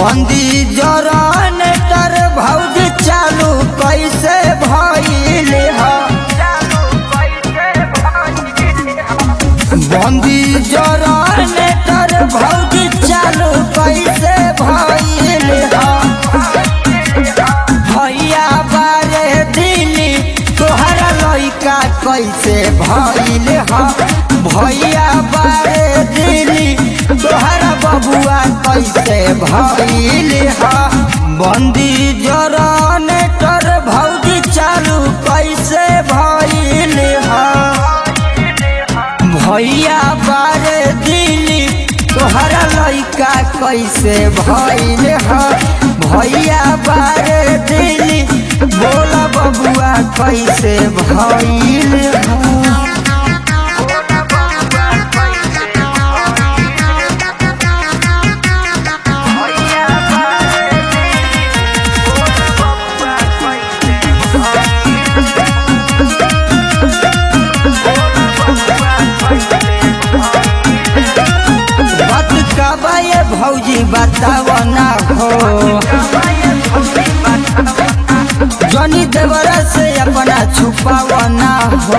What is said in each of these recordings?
बंदी जरन तर भौज चालू कैसे भइल ह बंदी जरन तर भौज चालू कैसे भइल ह भैया बारे दिली तोहरा लइका कैसे भइल ह भैया बारे दिली तोहरा बबुआ कैसे भइल ह बंदी जरन तर भौजी चालू कैसे भइल ह भैया बारे दिली तोहरा लइका कैसे भइल ह भैया बारे दिली बोला बबुआ कैसे भइल ह बात का ये भौजी बताव ना हो जनी देवरा से अपना छुपाव ना हो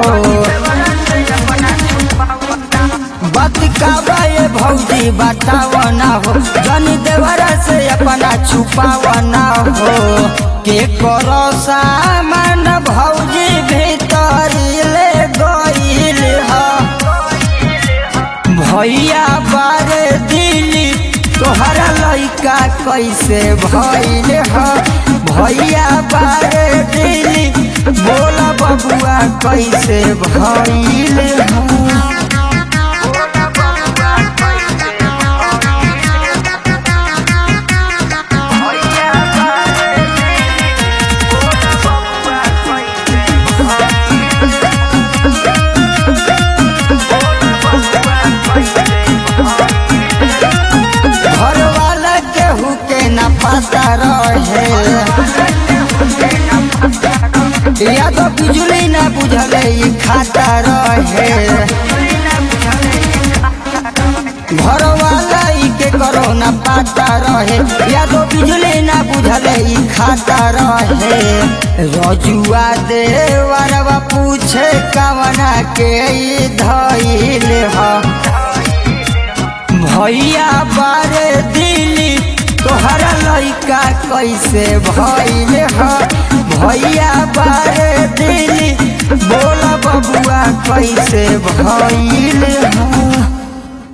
बात का ये भौजी बताव ना हो जनी देवरा से अपना छुपाव ना हो के करो सामान भौजी भीतर ले गईल हा भैया बारे दिली तोहरा लइका कैसे भइल ह भैया बारे दिली बोला बबुआ कैसे भइल ह घर वाला केहू के न पता रहे या तो बिजली न बुझले ई खाता रहे घर वाला ई के करो न पता रहे या तो बिजली न बुझले ई खाता रहे रजुआ देवरवा पूछे कवना के ई धइल ह भैया बारे दिली तोहरा लइका कैसे भइल ह भैया बारे दिली बोला बबुआ कैसे भइल ह